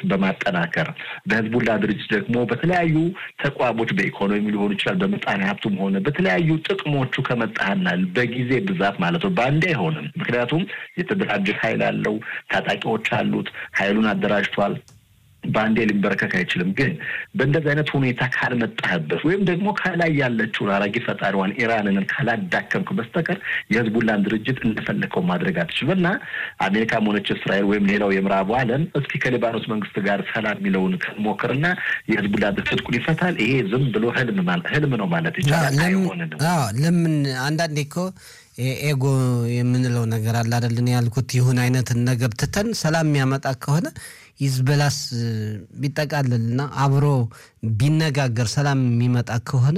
በማጠናከር በህዝቡላ ድርጅት ደግሞ በተለያዩ ተቋሞች በኢኮኖሚ ሊሆን ይችላል፣ በምጣኔ ሀብቱም ሆነ በተለያዩ ጥቅሞቹ ከመጣህና በጊዜ ብዛት ማለት ነው በአንዴ አይሆንም። ምክንያቱም የተደራጀ ኃይል አለው፣ ታጣቂዎች አሉት፣ ኃይሉን አደራጅቷል። በአንዴ ሊንበረከክ አይችልም። ግን በእንደዚህ አይነት ሁኔታ ካልመጣህበት ወይም ደግሞ ከላይ ያለችውን አራጊ ፈጣሪዋን ኢራንን ካላዳከምክ በስተቀር የህዝቡላን ድርጅት እንደፈለከው ማድረግ አትችልም እና አሜሪካም ሆነች እስራኤል ወይም ሌላው የምዕራቡ ዓለም እስኪ ከሊባኖስ መንግስት ጋር ሰላም የሚለውን ሞክርና የህዝቡላ ትጥቁን ይፈታል። ይሄ ዝም ብሎ ህልም ህልም ነው ማለት ይቻላል። አይሆንንም። ለምን አንዳንዴ እኮ ኤጎ የምንለው ነገር አለ አይደልን? ያልኩት ይሁን አይነትን ነገር ትተን ሰላም የሚያመጣ ከሆነ ሂዝቦላስ ቢጠቃልልና አብሮ ቢነጋገር ሰላም የሚመጣ ከሆነ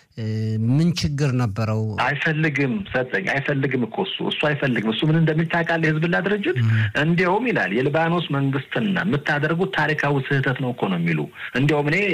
ምን ችግር ነበረው? አይፈልግም ሰጠኝ አይፈልግም እኮ እሱ እሱ አይፈልግም። እሱ ምን እንደሚታቃል የህዝብላ ድርጅት እንዲያውም ይላል የሊባኖስ መንግስትና የምታደርጉት ታሪካዊ ስህተት ነው እኮ ነው የሚሉ እንዲያውም እኔ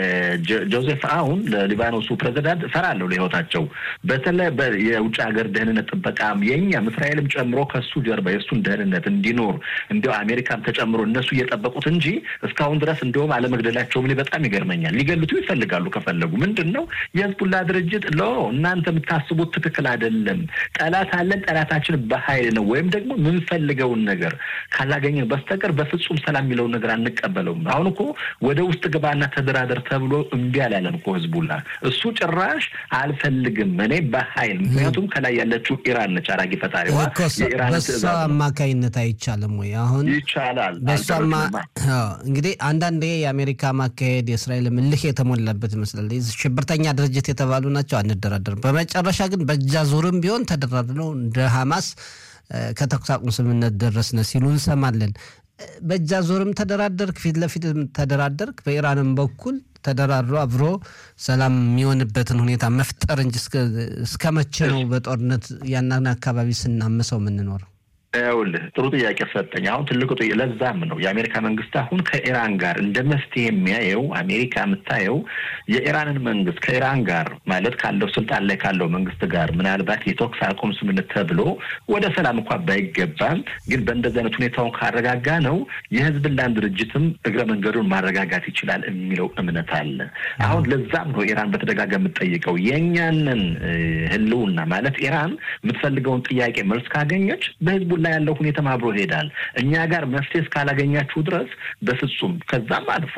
ለጆዜፍ አሁን ለሊባኖሱ ፕሬዚዳንት እፈራለሁ ለህይወታቸው። በተለይ የውጭ ሀገር ደህንነት ጥበቃም የእኛም እስራኤልም ጨምሮ ከሱ ጀርባ የእሱን ደህንነት እንዲኖር እንዲያው አሜሪካም ተጨምሮ እነሱ እየጠበቁት እንጂ እስካሁን ድረስ እንዲያውም አለመግደላቸውም እኔ በጣም ይገርመኛል። ሊገሉትም ይፈልጋሉ ከፈለጉ ምንድን ነው የህዝቡላ ድርጅት ሎ እናንተ የምታስቡት ትክክል አይደለም። ጠላት አለን፣ ጠላታችን በኃይል ነው ወይም ደግሞ የምንፈልገውን ነገር ካላገኘን በስተቀር በፍጹም ሰላም የሚለውን ነገር አንቀበለውም። አሁን እኮ ወደ ውስጥ ግባና ተደራደር ተብሎ እምቢ አላለም እኮ ህዝቡላ። እሱ ጭራሽ አልፈልግም እኔ በኃይል ምክንያቱም ከላይ ያለችው ኢራን ነች አራጊ ፈጣሪዋ። በሷ አማካይነት አይቻልም ወይ? አሁን ይቻላል። በሷማ እንግዲህ አንዳንዴ የአሜሪካ ማካሄድ የእስራኤል ምልህ የተሞላበት ይመስላል። ሽብርተኛ ድርጅት የተባሉ ናቸው፣ አንደራደርም። በመጨረሻ ግን በእጃ ዙርም ቢሆን ተደራድረው እንደ ሐማስ ከተኩስ አቁም ስምምነት ደረስነ ሲሉ እንሰማለን። በእጃ ዙርም ተደራደርክ፣ ፊት ለፊት ተደራደርክ፣ በኢራንም በኩል ተደራድሮ አብሮ ሰላም የሚሆንበትን ሁኔታ መፍጠር እንጂ እስከ መቼ ነው በጦርነት ያንን አካባቢ ስናምሰው የምንኖረው? ይኸውልህ ጥሩ ጥያቄ ሰጠኝ። አሁን ትልቁ ለዛም ነው የአሜሪካ መንግስት አሁን ከኢራን ጋር እንደ መፍትሄ የሚያየው አሜሪካ የምታየው የኢራንን መንግስት ከኢራን ጋር ማለት ካለው ስልጣን ላይ ካለው መንግስት ጋር ምናልባት የተኩስ አቁም ስምምነት ተብሎ ወደ ሰላም እንኳ ባይገባም ግን በእንደዚህ አይነት ሁኔታውን ካረጋጋ ነው የህዝብላን ድርጅትም እግረ መንገዱን ማረጋጋት ይችላል የሚለው እምነት አለ። አሁን ለዛም ነው ኢራን በተደጋጋሚ የምትጠይቀው የእኛንን ህልውና ማለት ኢራን የምትፈልገውን ጥያቄ መልስ ካገኘች በህዝቡ ላይ ያለው ሁኔታም አብሮ ይሄዳል። እኛ ጋር መፍትሄ እስካላገኛችሁ ድረስ በፍጹም ከዛም አልፎ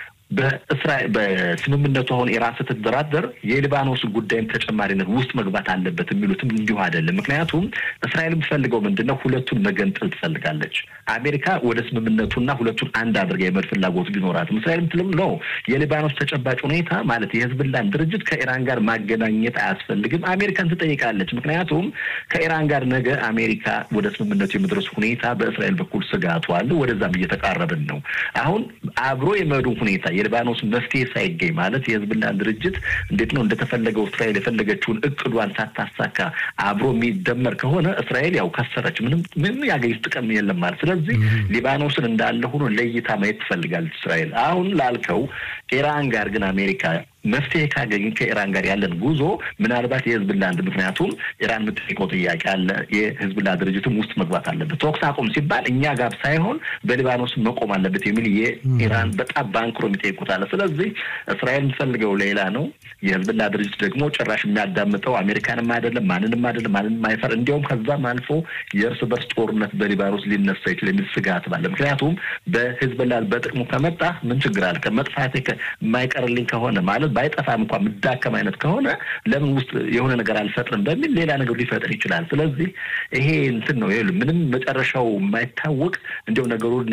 በእስራኤል በስምምነቱ አሁን ኢራን ስትደራደር የሊባኖስ ጉዳይም ተጨማሪነት ውስጥ መግባት አለበት የሚሉትም እንዲሁ አይደለም። ምክንያቱም እስራኤል የምትፈልገው ምንድን ነው? ሁለቱን መገንጠል ትፈልጋለች። አሜሪካ ወደ ስምምነቱና ሁለቱን አንድ አድርጋ የመድ ፍላጎት ቢኖራትም እስራኤል ምትልም ነው የሊባኖስ ተጨባጭ ሁኔታ ማለት የህዝብላን ድርጅት ከኢራን ጋር ማገናኘት አያስፈልግም። አሜሪካን ትጠይቃለች። ምክንያቱም ከኢራን ጋር ነገ አሜሪካ ወደ ስምምነቱ የመድረሱ ሁኔታ በእስራኤል በኩል ስጋቱ አለ። ወደዛም እየተቃረብን ነው። አሁን አብሮ የመዱ ሁኔታ የሊባኖስ መፍትሄ ሳይገኝ ማለት የህዝብላን ድርጅት እንዴት ነው እንደተፈለገው እስራኤል የፈለገችውን እቅዷን ሳታሳካ አብሮ የሚደመር ከሆነ እስራኤል ያው ከሰረች፣ ምንም ምንም ያገኙት ጥቅም የለም ማለት። ስለዚህ ሊባኖስን እንዳለ ሆኖ ለይታ ማየት ትፈልጋለች እስራኤል። አሁን ላልከው ኢራን ጋር ግን አሜሪካ መፍትሄ ካገኝ ከኢራን ጋር ያለን ጉዞ ምናልባት የህዝብላ አንድ ምክንያቱም ኢራን የምትጠይቀው ጥያቄ አለ። የህዝብላ ድርጅትም ውስጥ መግባት አለበት። ተኩስ አቁም ሲባል እኛ ጋር ሳይሆን በሊባኖስ መቆም አለበት የሚል የኢራን በጣም ባንክሮ የሚጠይቁት አለ። ስለዚህ እስራኤል የምትፈልገው ሌላ ነው። የህዝብላ ድርጅት ደግሞ ጭራሽ የሚያዳምጠው አሜሪካንም አይደለም፣ ማንንም አይደለም፣ ማንንም አይፈር። እንዲያውም ከዛም አልፎ የእርስ በርስ ጦርነት በሊባኖስ ሊነሳ ይችል የሚል ስጋት ባለ ምክንያቱም በህዝብላ በጥቅሙ ከመጣ ምን ችግር አለ? መጥፋቴ የማይቀርልኝ ከሆነ ማለት ባይጠፋም እንኳ ምዳከም አይነት ከሆነ ለምን ውስጥ የሆነ ነገር አልፈጥርም በሚል ሌላ ነገር ሊፈጥር ይችላል። ስለዚህ ይሄ እንትን ነው ምንም መጨረሻው የማይታወቅ እንዲያው ነገሩን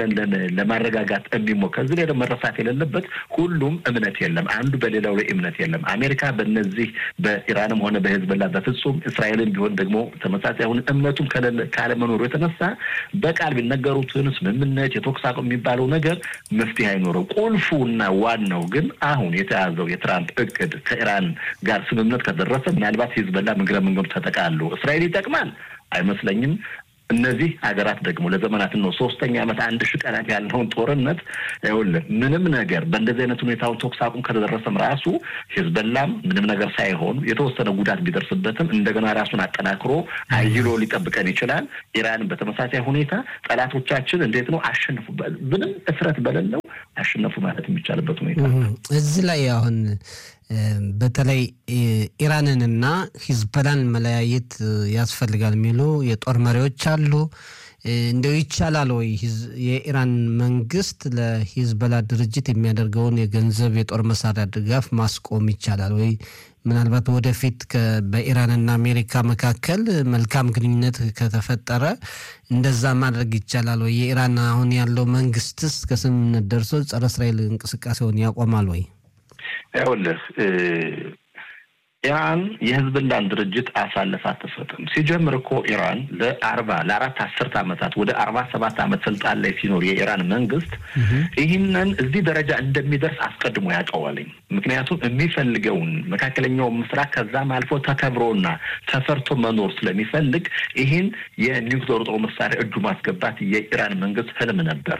ለማረጋጋት የሚሞክር ከዚህ ላይ ደግሞ መረሳት የሌለበት ሁሉም እምነት የለም። አንዱ በሌላው ላይ እምነት የለም። አሜሪካ በነዚህ በኢራንም ሆነ በህዝብላ በፍጹም እስራኤልን ቢሆን ደግሞ ተመሳሳይ አሁን እምነቱም ካለመኖሩ የተነሳ በቃል ቢነገሩትን ስምምነት የተኩስ አቁም የሚባለው ነገር መፍትሄ አይኖረው። ቁልፉና ዋናው ግን አሁን የተያዘው የትራምፕ እቅድ ከኢራን ጋር ስምምነት ከደረሰ ምናልባት ሂዝቦላ እግረ መንገዱ ተጠቃሉ እስራኤል ይጠቅማል አይመስለኝም። እነዚህ ሀገራት ደግሞ ለዘመናት ነው ሶስተኛ ዓመት አንድ ሺህ ቀናት ያለውን ጦርነት ይኸውልህ ምንም ነገር በእንደዚህ አይነት ሁኔታውን ተኩስ አቁም ከተደረሰም ራሱ ሂዝቦላም ምንም ነገር ሳይሆን የተወሰነ ጉዳት ቢደርስበትም እንደገና ራሱን አጠናክሮ አይሎ ሊጠብቀን ይችላል። ኢራን በተመሳሳይ ሁኔታ ጠላቶቻችን እንዴት ነው አሸንፉ ምንም እፍረት በሌለው አሸነፉ ማለት የሚቻልበት ሁኔታ እዚህ ላይ አሁን በተለይ ኢራንንና ሂዝቦላን መለያየት ያስፈልጋል የሚሉ የጦር መሪዎች አሉ። እንደው ይቻላል ወይ የኢራን መንግስት ለሂዝቦላ ድርጅት የሚያደርገውን የገንዘብ የጦር መሳሪያ ድጋፍ ማስቆም ይቻላል ወይ? ምናልባት ወደፊት በኢራንና አሜሪካ መካከል መልካም ግንኙነት ከተፈጠረ እንደዛ ማድረግ ይቻላል ወይ? የኢራን አሁን ያለው መንግስትስ ከስምምነት ደርሶ ጸረ እስራኤል እንቅስቃሴውን ያቆማል ወይ? ይኸውልህ ኢራን የህዝብላን ድርጅት አሳልፍ አትሰጥም። ሲጀምር እኮ ኢራን ለአርባ ለአራት አስርት ዓመታት ወደ አርባ ሰባት ዓመት ስልጣን ላይ ሲኖር የኢራን መንግስት ይህንን እዚህ ደረጃ እንደሚደርስ አስቀድሞ ያውቀዋልኝ። ምክንያቱም የሚፈልገውን መካከለኛውን ምስራቅ ከዛም አልፎ ተከብሮና ተፈርቶ መኖር ስለሚፈልግ ይህን የኒውክሌር ጦር መሳሪያ እጁ ማስገባት የኢራን መንግስት ህልም ነበር።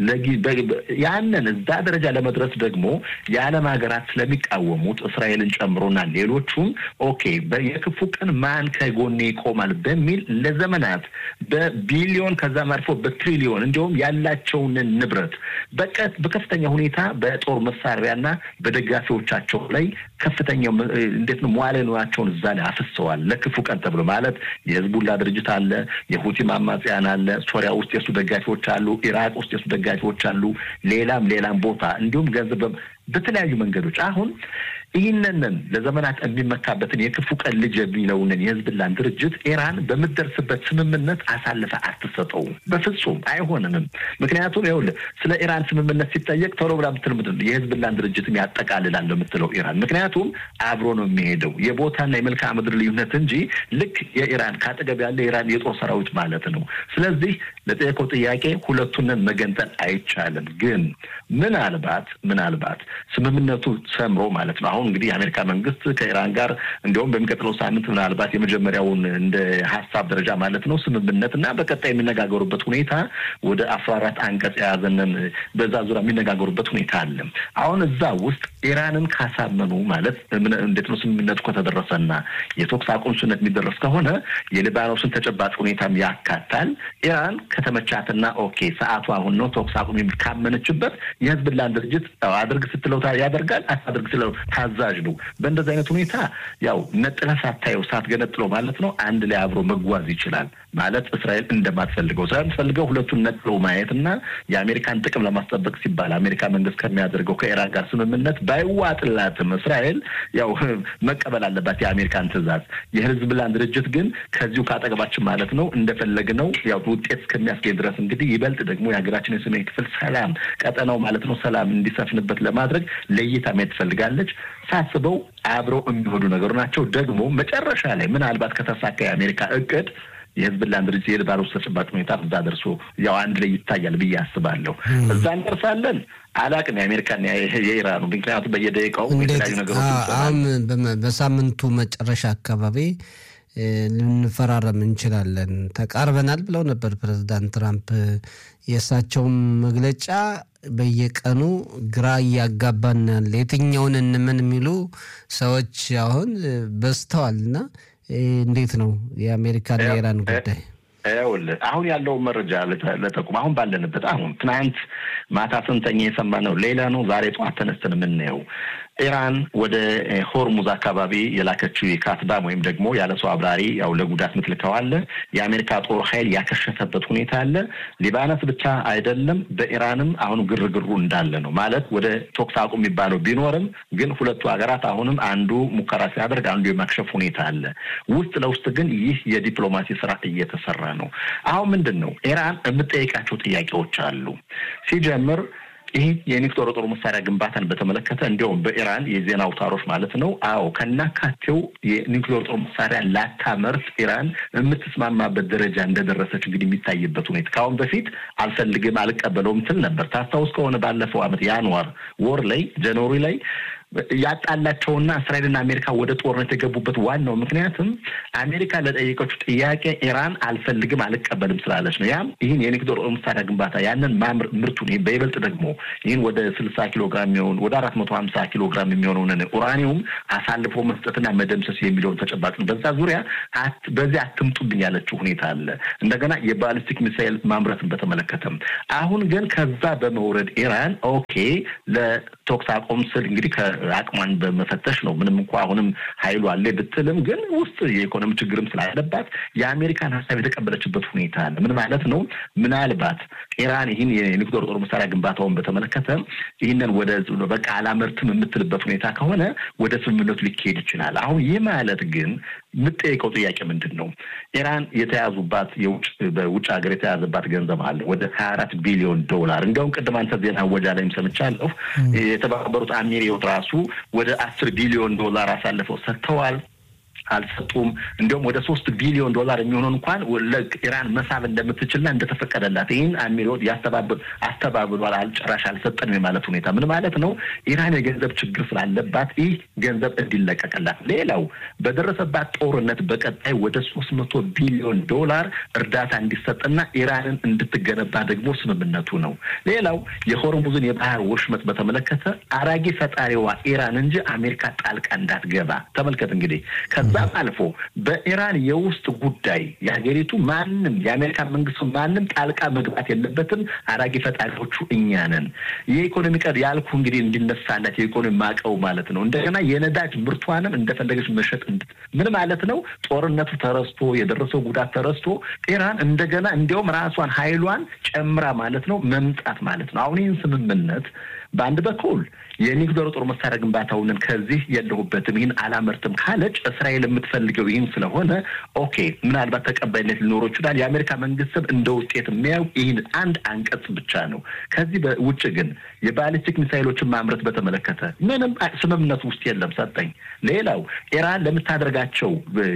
ያንን እዛ ደረጃ ለመድረስ ደግሞ የዓለም ሀገራት ስለሚቃወሙት እስራኤልን ጨምሮና ሌሎቹም ኦኬ የክፉ ቀን ማን ከጎኔ ይቆማል በሚል ለዘመናት በቢሊዮን ከዛም አልፎ በትሪሊዮን እንዲሁም ያላቸውን ንብረት በቀት በከፍተኛ ሁኔታ በጦር መሳሪያና በደጋፊዎቻቸው ላይ ከፍተኛ እንዴት ነው መዋለ ንዋያቸውን እዛ ላይ አፍሰዋል። ለክፉ ቀን ተብሎ ማለት የህዝቡላ ድርጅት አለ፣ የሁቲ አማጽያን አለ፣ ሶሪያ ውስጥ የሱ ደጋፊዎች አሉ፣ ኢራቅ ውስጥ የሱ ደጋፊዎች አሉ፣ ሌላም ሌላም ቦታ እንዲሁም ገንዘብ በተለያዩ መንገዶች አሁን ይህንንን ለዘመናት የሚመካበትን የክፉ ቀን ልጅ የሚለውንን የህዝብላን ድርጅት ኢራን በምትደርስበት ስምምነት አሳልፈ አትሰጠውም። በፍጹም አይሆንንም። ምክንያቱም ይኸውልህ ስለ ኢራን ስምምነት ሲጠየቅ ቶሎ ብላ ምትል ምንድን ነው የህዝብላን ድርጅትም ያጠቃልላል የምትለው ኢራን። ምክንያቱም አብሮ ነው የሚሄደው የቦታና የመልክዓ ምድር ልዩነት እንጂ ልክ የኢራን ከአጠገብ ያለ የኢራን የጦር ሰራዊት ማለት ነው። ስለዚህ ለጠየቀው ጥያቄ ሁለቱንን መገንጠል አይቻልም። ግን ምናልባት ምናልባት ስምምነቱ ሰምሮ ማለት ነው አሁን እንግዲህ የአሜሪካ መንግስት ከኢራን ጋር እንዲሁም በሚቀጥለው ሳምንት ምናልባት የመጀመሪያውን እንደ ሀሳብ ደረጃ ማለት ነው ስምምነት እና በቀጣይ የሚነጋገሩበት ሁኔታ ወደ አስራ አራት አንቀጽ የያዘንን በዛ ዙሪያ የሚነጋገሩበት ሁኔታ አለ። አሁን እዛ ውስጥ ኢራንን ካሳመኑ ማለት እንዴት ነው ስምምነቱ ከተደረሰና የተኩስ አቁም ስምምነት የሚደረስ ከሆነ የሊባኖስን ተጨባጭ ሁኔታም ያካታል። ኢራን ከተመቻትና ኦኬ ሰዓቱ አሁን ነው ተኩስ አቁም የሚል ካመነችበት የህዝብላን ድርጅት አድርግ ስትለው ያደርጋል፣ አታድርግ ስትለው ታዛዥ ነው። በእንደዚህ አይነት ሁኔታ ያው ነጥለህ ሳታየው ሳትገነጥለው ማለት ነው አንድ ላይ አብሮ መጓዝ ይችላል ማለት እስራኤል እንደማትፈልገው እስራኤል የምትፈልገው ሁለቱን ነጥሎ ማየት እና የአሜሪካን ጥቅም ለማስጠበቅ ሲባል አሜሪካ መንግስት ከሚያደርገው ከኢራን ጋር ስምምነት ባይዋጥላትም እስራኤል ያው መቀበል አለባት የአሜሪካን ትዕዛዝ። የህዝብላን ድርጅት ግን ከዚሁ ካጠገባችን ማለት ነው እንደፈለግነው ያው ውጤት እስከሚያስገኝ ድረስ እንግዲህ ይበልጥ ደግሞ የሀገራችን የሰሜን ክፍል ሰላም ቀጠናው ማለት ነው ሰላም እንዲሰፍንበት ለማድረግ ለይታ ማየት ትፈልጋለች። ሳስበው አብረው የሚሆዱ ነገሩ ናቸው። ደግሞ መጨረሻ ላይ ምናልባት ከተሳካ የአሜሪካ እቅድ የህዝብላን ድርጅት የሊባኖስ ተጨባጭ ሁኔታ እዛ ደርሶ ያው አንድ ላይ ይታያል ብዬ አስባለሁ። እዛ እንደርሳለን አላቅም የአሜሪካን የኢራኑ ምክንያቱም በየደቂቃው የተለያዩ ነገሮች አሁን በሳምንቱ መጨረሻ አካባቢ ልንፈራረም እንችላለን ተቃርበናል ብለው ነበር ፕሬዚዳንት ትራምፕ። የእሳቸውም መግለጫ በየቀኑ ግራ እያጋባን ያለ የትኛውን እንመን የሚሉ ሰዎች አሁን በዝተዋል እና እንዴት ነው የአሜሪካና የኢራን ጉዳይ? ይኸውልህ አሁን ያለውን መረጃ ለጠቁም አሁን ባለንበት አሁን ትናንት ማታ ስንተኛ የሰማነው ሌላ ነው። ዛሬ ጠዋት ተነስተን የምናየው ኢራን ወደ ሆርሙዝ አካባቢ የላከችው የካትባም ወይም ደግሞ ያለ ሰው አብራሪ ያው ለጉዳት ምትልከው አለ። የአሜሪካ ጦር ኃይል ያከሸፈበት ሁኔታ አለ። ሊባኖስ ብቻ አይደለም፣ በኢራንም አሁን ግርግሩ እንዳለ ነው። ማለት ወደ ቶክስ አቁም የሚባለው ቢኖርም ግን ሁለቱ ሀገራት አሁንም አንዱ ሙከራ ሲያደርግ አንዱ የማክሸፍ ሁኔታ አለ። ውስጥ ለውስጥ ግን ይህ የዲፕሎማሲ ስራ እየተሰራ ነው። አሁን ምንድን ነው ኢራን የምጠይቃቸው ጥያቄዎች አሉ ሲጀምር ይህ የኒውክሌር ጦር መሳሪያ ግንባታን በተመለከተ እንዲያውም በኢራን የዜና አውታሮች ማለት ነው። አዎ ከናካቴው የኒውክሌር ጦር መሳሪያ ላታመርት ኢራን የምትስማማበት ደረጃ እንደደረሰች እንግዲህ የሚታይበት ሁኔታ ከአሁን በፊት አልፈልግም፣ አልቀበለውም ትል ነበር። ታስታውስ ከሆነ ባለፈው ዓመት ያንዋር ወር ላይ ጃንዋሪ ላይ ያጣላቸውና እስራኤልና አሜሪካ ወደ ጦርነት የገቡበት ዋናው ምክንያትም አሜሪካ ለጠየቀችው ጥያቄ ኢራን አልፈልግም አልቀበልም ስላለች ነው። ያም ይህን የኒውክሌር መሳሪያ ግንባታ ያንን ማምር ምርቱን በይበልጥ ደግሞ ይህን ወደ ስልሳ ኪሎ ግራም የሚሆን ወደ አራት መቶ ሀምሳ ኪሎ ግራም የሚሆነውን ኡራኒውም አሳልፎ መስጠትና መደምሰስ የሚለውን ተጨባጭ ነው። በዛ ዙሪያ በዚህ አትምጡብኝ ያለችው ሁኔታ አለ። እንደገና የባሊስቲክ ሚሳይል ማምረትን በተመለከተም አሁን ግን ከዛ በመውረድ ኢራን ኦኬ ለተኩስ አቁም ስል እንግዲህ ከአቅሟን በመፈተሽ ነው። ምንም እንኳ አሁንም ኃይሉ አለ ብትልም ግን ውስጥ የኢኮኖሚ ችግርም ስላለባት የአሜሪካን ሀሳብ የተቀበለችበት ሁኔታ አለ። ምን ማለት ነው? ምናልባት ኢራን ይህን የኒውክሌር ጦር መሳሪያ ግንባታውን በተመለከተ ይህንን ወደ በቃ አላመርትም የምትልበት ሁኔታ ከሆነ ወደ ስምምነቱ ሊካሄድ ይችላል። አሁን ይህ ማለት ግን የምጠይቀው ጥያቄ ምንድን ነው? ኢራን የተያዙባት የውጭ በውጭ ሀገር የተያዘባት ገንዘብ አለ ወደ ሀያ አራት ቢሊዮን ዶላር። እንዲያውም ቅድም አንተ ዜና ወጃ ላይም ሰምቻለሁ። የተባበሩት አሚሬት ራሱ ወደ አስር ቢሊዮን ዶላር አሳልፈው ሰጥተዋል። አልሰጡም። እንዲሁም ወደ ሶስት ቢሊዮን ዶላር የሚሆነውን እንኳን ኢራን መሳብ እንደምትችልና እንደተፈቀደላት ይህን አሚሮት አስተባብሏል። አልጨራሽ አልሰጠንም የማለት ሁኔታ ምን ማለት ነው? ኢራን የገንዘብ ችግር ስላለባት ይህ ገንዘብ እንዲለቀቅላት፣ ሌላው በደረሰባት ጦርነት በቀጣይ ወደ ሶስት መቶ ቢሊዮን ዶላር እርዳታ እንዲሰጥና ኢራንን እንድትገነባ ደግሞ ስምምነቱ ነው። ሌላው የሆርሙዝን የባህር ወሽመጥ በተመለከተ አራጊ ፈጣሪዋ ኢራን እንጂ አሜሪካ ጣልቃ እንዳትገባ ተመልከት እንግዲህ ከዛም አልፎ በኢራን የውስጥ ጉዳይ የሀገሪቱ ማንም የአሜሪካ መንግስት ማንም ጣልቃ መግባት የለበትም። አራጊ ፈጣሪዎቹ እኛ ነን። የኢኮኖሚ ቀድ ያልኩ እንግዲህ እንዲነሳላት የኢኮኖሚ ማቀው ማለት ነው። እንደገና የነዳጅ ምርቷንም እንደፈለገች መሸጥ ምን ማለት ነው? ጦርነቱ ተረስቶ የደረሰው ጉዳት ተረስቶ ኢራን እንደገና እንዲያውም ራሷን ኃይሏን ጨምራ ማለት ነው መምጣት ማለት ነው። አሁን ይህን ስምምነት በአንድ በኩል የኒውክሌር ጦር መሳሪያ ግንባታውንን ከዚህ የለሁበትም ይህን አላመርትም ካለች እስራኤል የምትፈልገው ይህን ስለሆነ ኦኬ፣ ምናልባት ተቀባይነት ሊኖረው ይችላል። የአሜሪካ መንግስትም እንደ ውጤት የሚያየው ይህን አንድ አንቀጽ ብቻ ነው። ከዚህ ውጭ ግን የባሊስቲክ ሚሳይሎችን ማምረት በተመለከተ ምንም ስምምነቱ ውስጥ የለም ሰጠኝ። ሌላው ኢራን ለምታደርጋቸው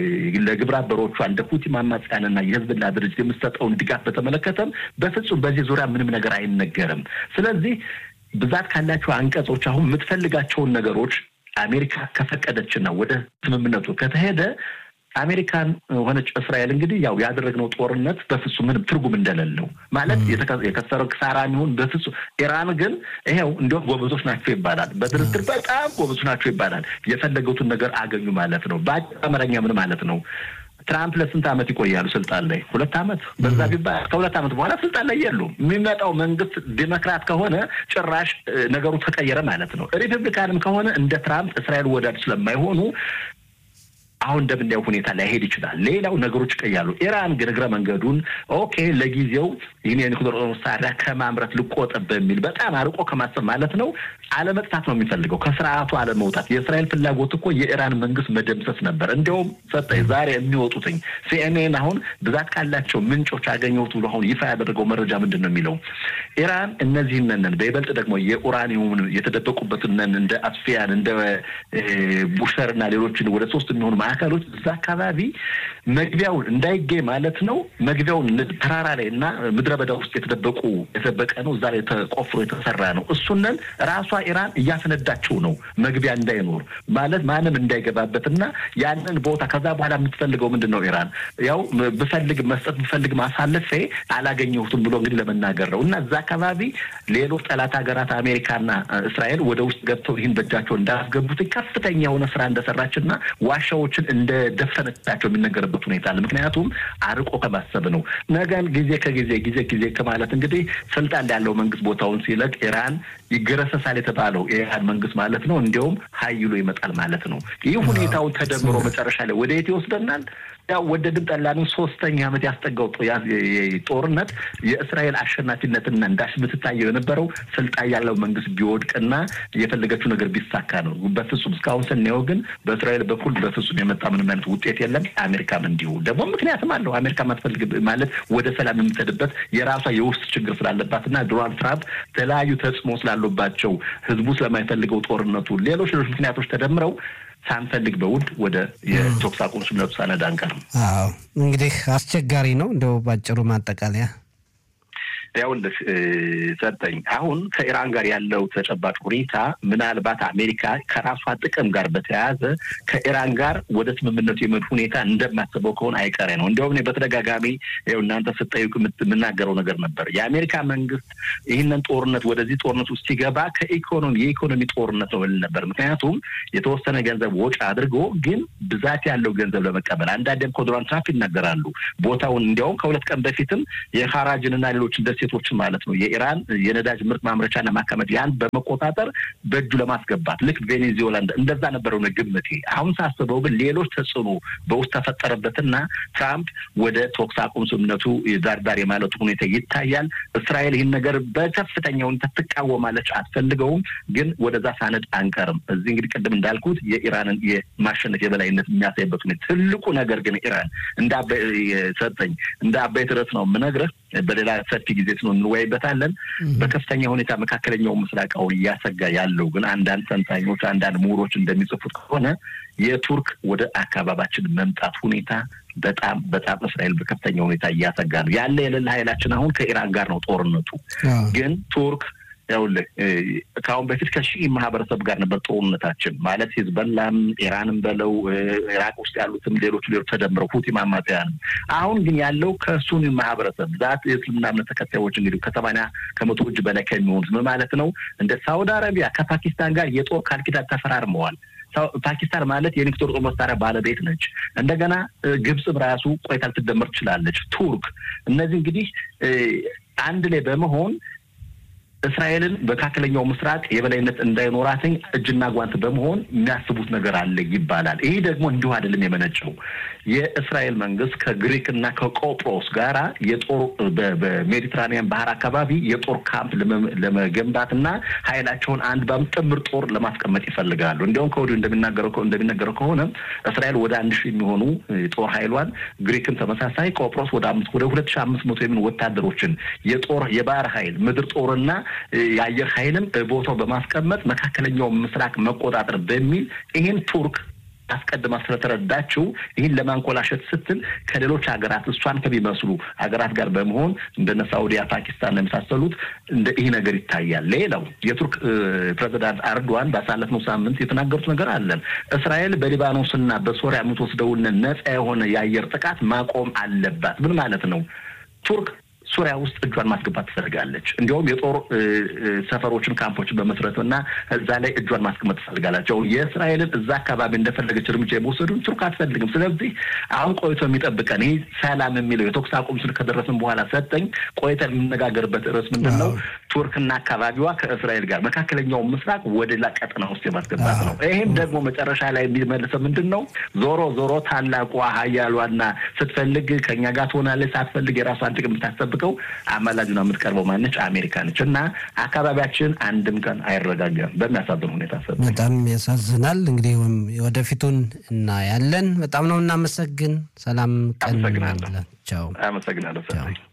ለግብረ አበሮቿ እንደ ሁቲ ማማጽያንና የህዝብና ድርጅት የምትሰጠውን ድጋፍ በተመለከተም በፍጹም በዚህ ዙሪያ ምንም ነገር አይነገርም። ስለዚህ ብዛት ካላቸው አንቀጾች አሁን የምትፈልጋቸውን ነገሮች አሜሪካ ከፈቀደችና ወደ ስምምነቱ ከተሄደ አሜሪካን ሆነች እስራኤል እንግዲህ ያው ያደረግነው ጦርነት በፍጹም ምንም ትርጉም እንደሌለው ማለት የከሰረው ክሳራ የሚሆን በፍጹም ኢራን ግን ይሄው እንዲሁም ጎበዞች ናቸው ይባላል። በድርድር በጣም ጎበዞች ናቸው ይባላል። የፈለጉትን ነገር አገኙ ማለት ነው። በአጭር አማርኛ ምን ማለት ነው? ትራምፕ ለስንት ዓመት ይቆያሉ ስልጣን ላይ? ሁለት ዓመት በዛ ቢባል ከሁለት ዓመት በኋላ ስልጣን ላይ የሉም። የሚመጣው መንግስት ዲሞክራት ከሆነ ጭራሽ ነገሩ ተቀየረ ማለት ነው። ሪፐብሊካንም ከሆነ እንደ ትራምፕ እስራኤል ወዳድ ስለማይሆኑ አሁን እንደምናየው ሁኔታ ላይሄድ ይችላል። ሌላው ነገሮች ይቀያሉ። ኢራን ግን እግረ መንገዱን ኦኬ ለጊዜው ይህን የኒውክሌር መሳሪያ ከማምረት ልቆጠብ በሚል በጣም አርቆ ከማሰብ ማለት ነው አለመጥፋት ነው የሚፈልገው፣ ከስርዓቱ አለመውጣት። የእስራኤል ፍላጎት እኮ የኢራን መንግስት መደምሰስ ነበር። እንዲያውም ሰጠኝ ዛሬ የሚወጡትኝ ሲኤንኤን አሁን ብዛት ካላቸው ምንጮች ያገኘሁት ብሎ አሁን ይፋ ያደረገው መረጃ ምንድን ነው የሚለው ኢራን እነዚህን በይበልጥ ደግሞ የኡራኒየሙን የተደበቁበትን እንደ አስፊያን እንደ ቡሸር እና ሌሎችን ወደ ሶስት የሚሆኑ ማዕከሎች እዛ አካባቢ መግቢያውን እንዳይገኝ ማለት ነው። መግቢያውን ተራራ ላይ እና ምድረ በዳ ውስጥ የተደበቁ የተደበቀ ነው። እዛ ላይ ተቆፍሮ የተሰራ ነው። እሱንን ራሷ ኢራን እያፈነዳቸው ነው። መግቢያ እንዳይኖር ማለት ማንም እንዳይገባበት እና ያንን ቦታ ከዛ በኋላ የምትፈልገው ምንድን ነው ኢራን ያው ብፈልግ መስጠት ብፈልግ ማሳለፌ አላገኘሁትም ብሎ እንግዲህ ለመናገር ነው እና እዛ አካባቢ ሌሎች ጠላት ሀገራት አሜሪካና እስራኤል ወደ ውስጥ ገብተው ይህን በእጃቸው እንዳያስገቡት ከፍተኛ የሆነ ስራ እንደሰራችና ዋሻዎችን እንደደፈነቻቸው የሚነገርበት ሁኔታ አለ። ምክንያቱም አርቆ ከማሰብ ነው። ነገን ጊዜ ከጊዜ ጊዜ ጊዜ ከማለት እንግዲህ ስልጣን ላይ ያለው መንግስት ቦታውን ሲለቅ ኢራን ይገረሰሳል የተባለው የኢራን መንግስት ማለት ነው። እንዲያውም ሀይሎ ይመጣል ማለት ነው። ይህ ሁኔታውን ተደምሮ መጨረሻ ላይ ወደ የት ይወስደናል? ያው ወደድን ጠላንም ሶስተኛ ዓመት ያስጠጋው ጦርነት የእስራኤል አሸናፊነትና እንዳሽ የምትታየው የነበረው ስልጣን ያለው መንግስት ቢወድቅና የፈለገችው ነገር ቢሳካ ነው። በፍጹም እስካሁን ስናየው ግን በእስራኤል በኩል በፍጹም የመጣ ምንም አይነት ውጤት የለም። አሜሪካም እንዲሁ ደግሞ ምክንያትም አለው። አሜሪካ ማትፈልግ ማለት ወደ ሰላም የምትሄድበት የራሷ የውስጥ ችግር ስላለባትና ዶናልድ ትራምፕ የተለያዩ ተጽዕኖ ስላሉባቸው ህዝቡ ስለማይፈልገው ጦርነቱ ሌሎች ሌሎች ምክንያቶች ተደምረው ሳንፈልግ በውድ ወደ የተኩስ አቁም ስምምነቱ ሳነድ አንቀርም። አዎ እንግዲህ አስቸጋሪ ነው። እንደው ባጭሩ ማጠቃለያ ያውልህ ሰጠኝ አሁን ከኢራን ጋር ያለው ተጨባጭ ሁኔታ ምናልባት አሜሪካ ከራሷ ጥቅም ጋር በተያያዘ ከኢራን ጋር ወደ ስምምነቱ የመድ ሁኔታ እንደማስበው ከሆነ አይቀሬ ነው። እንዲያውም እኔ በተደጋጋሚ ይኸው እናንተ ስጠይቁ የምናገረው ነገር ነበር። የአሜሪካ መንግስት ይህንን ጦርነት ወደዚህ ጦርነት ውስጥ ሲገባ ከኢኮኖሚ የኢኮኖሚ ጦርነት ነው ል ነበር። ምክንያቱም የተወሰነ ገንዘብ ወጪ አድርጎ ግን ብዛት ያለው ገንዘብ ለመቀበል አንዳንዴም ከዶናልድ ትራምፕ ይናገራሉ ቦታውን እንዲያውም ከሁለት ቀን በፊትም የሀራጅንና ሌሎችን ደሴቶችን ማለት ነው የኢራን የነዳጅ ምርት ማምረቻና ማከመት ያን በመቆጣጠር በእጁ ለማስገባት ልክ ቬኔዙዌላ እንደዛ ነበረው ግምቴ። አሁን ሳስበው ግን ሌሎች ተጽዕኖ በውስጥ ተፈጠረበትና ትራምፕ ወደ ተኩስ አቁም ስምምነቱ ዳርዳር የማለቱ ሁኔታ ይታያል። እስራኤል ይህን ነገር በከፍተኛ ሁኔታ ትቃወማለች፣ አትፈልገውም። ግን ወደዛ ሳነድ አንቀርም። እዚህ እንግዲህ ቅድም እንዳልኩት የኢራንን የማሸነፍ የበላይነት የሚያሳይበት ሁኔታ ትልቁ ነገር ግን ኢራን እንደ ሰጠኝ እንደ አባይ ድረስ ነው የምነግርህ በሌላ ሰፊ ጊዜ ስኖ እንወያይበታለን። በከፍተኛ ሁኔታ መካከለኛው ምስራቅ አሁን እያሰጋ ያለው ግን አንዳንድ ተንታኞች፣ አንዳንድ ምሁሮች እንደሚጽፉት ከሆነ የቱርክ ወደ አካባቢያችን መምጣት ሁኔታ በጣም በጣም እስራኤል በከፍተኛ ሁኔታ እያሰጋ ነው ያለ የሌለ ኃይላችን አሁን ከኢራን ጋር ነው ጦርነቱ ግን ቱርክ ያውልህ ከአሁን በፊት ከሺህ ማህበረሰብ ጋር ነበር ጦርነታችን ማለት ሂዝበላም ኢራንም በለው ኢራቅ ውስጥ ያሉትም ሌሎቹ ሌሎች ተደምረው ሁቲ አማጽያንም። አሁን ግን ያለው ከሱኒ ማህበረሰብ ዛት የእስልምና እምነት ተከታዮች እንግዲህ ከሰማንያ ከመቶ እጅ በላይ ከሚሆኑት ምን ማለት ነው እንደ ሳውዲ አረቢያ ከፓኪስታን ጋር የጦር ቃል ኪዳን ተፈራርመዋል። ፓኪስታን ማለት የኒክቶር ጦር መሳሪያ ባለቤት ነች። እንደገና ግብፅም ራሱ ቆይታ ልትደመር ትችላለች። ቱርክ እነዚህ እንግዲህ አንድ ላይ በመሆን እስራኤልን በመካከለኛው ምስራቅ የበላይነት እንዳይኖራትኝ እጅና ጓንት በመሆን የሚያስቡት ነገር አለ ይባላል። ይህ ደግሞ እንዲሁ አይደለም የመነጨው። የእስራኤል መንግስት ከግሪክና ከቆጵሮስ ጋራ የጦር በሜዲትራኒያን ባህር አካባቢ የጦር ካምፕ ለመገንባትና ኃይላቸውን አንድ ባም ጥምር ጦር ለማስቀመጥ ይፈልጋሉ። እንዲያውም ከወዲሁ እንደሚናገረው እንደሚነገረው ከሆነ እስራኤል ወደ አንድ ሺህ የሚሆኑ ጦር ኃይሏን ግሪክም ተመሳሳይ ቆጵሮስ ወደ አምስት ወደ ሁለት ሺህ አምስት መቶ የሚሆኑ ወታደሮችን የጦር የባህር ኃይል ምድር ጦርና የአየር ኃይልም ቦታው በማስቀመጥ መካከለኛው ምስራቅ መቆጣጠር በሚል ይህን ቱርክ አስቀድማ ስለተረዳችው ይህን ለማንኮላሸት ስትል ከሌሎች ሀገራት እሷን ከሚመስሉ ሀገራት ጋር በመሆን እንደነ ሳኡዲያ፣ ፓኪስታን የመሳሰሉት እንደ ይህ ነገር ይታያል። ሌላው የቱርክ ፕሬዚዳንት አርዶዋን ባሳለፍነው ሳምንት የተናገሩት ነገር አለን። እስራኤል በሊባኖስና በሶሪያ የምትወስደውን ነጻ የሆነ የአየር ጥቃት ማቆም አለባት። ምን ማለት ነው? ቱርክ ሱሪያ ውስጥ እጇን ማስገባት ትፈልጋለች። እንዲሁም የጦር ሰፈሮችን፣ ካምፖችን በመስረት እና እዛ ላይ እጇን ማስቀመጥ ትፈልጋላቸው። የእስራኤልን እዛ አካባቢ እንደፈለገች እርምጃ የመውሰዱን ቱርክ አትፈልግም። ስለዚህ አሁን ቆይቶ የሚጠብቀን ይህ ሰላም የሚለው የተኩስ አቁም ስል ከደረስን በኋላ ሰጠኝ ቆይተን የምነጋገርበት ርዕስ ምንድን ነው? ቱርክና አካባቢዋ ከእስራኤል ጋር መካከለኛው ምስራቅ ወደ ላ ቀጠና ውስጥ የማስገባት ነው። ይህም ደግሞ መጨረሻ ላይ የሚመልሰው ምንድን ነው? ዞሮ ዞሮ ታላቋ ሀያሏና ስትፈልግ ከኛ ጋር ትሆናለች፣ ሳትፈልግ የራሷን ጥቅም የምታስጠብቀው አማላጅ ነው የምትቀርበው ማነች? አሜሪካ ነች። እና አካባቢያችን አንድም ቀን አይረጋጋም በሚያሳዝን ሁኔታ። በጣም ያሳዝናል። እንግዲህ ወደፊቱን እናያለን። በጣም ነው እናመሰግን። ሰላም ቀን። አመሰግናለሁ። ቻው። አመሰግናለሁ።